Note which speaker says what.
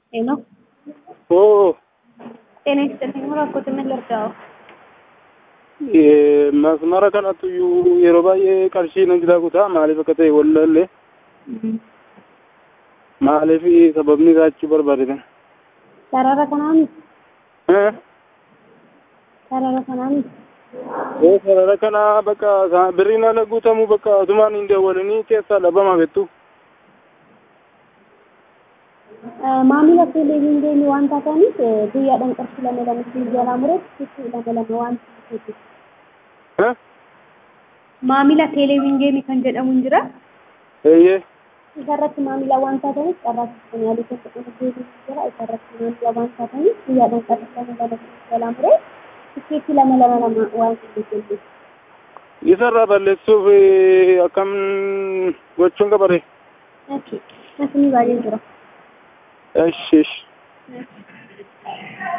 Speaker 1: ሄሎ
Speaker 2: Oo,
Speaker 1: ጤና ይስጥልኝ እባክዎት ምን ልርዳዎ?
Speaker 2: eh, masmara kanattu iyyuu yeroo baay'ee qarshii nan jira kutaa maaliif akka ta'e wallaallee maaliif sababni isaa achuu barbaadatan.
Speaker 1: sarara kanaani
Speaker 2: Eh,
Speaker 1: sarara kanaani
Speaker 2: eh, sarara kana bakka sa- birriin haala guutamuu bakka asumaan hin dawwalanii keessaa dhabama bettu.
Speaker 1: maamila televiizyinii waan taataniif guyyaadhaan qarshii lama lama siin jalaa mureef sitti lama lama waan ta'eef
Speaker 2: Eh,
Speaker 1: maamila televiizyinii kan jedhamu hin jira
Speaker 2: eeyyee,
Speaker 1: isarratti maamila waan taataniif carraa keessan yaalii kan jedhamu deebiin jira isarratti maamila waan taataniif guyyaadhaan qarshii lama lama siin jalaa mureef tikeetti lama lama lama waan ta'eef
Speaker 2: isarraa balleessuuf eh, akkam gochuun qabare.
Speaker 1: Okay. Asini baay'ee jira.
Speaker 2: Esh, esh.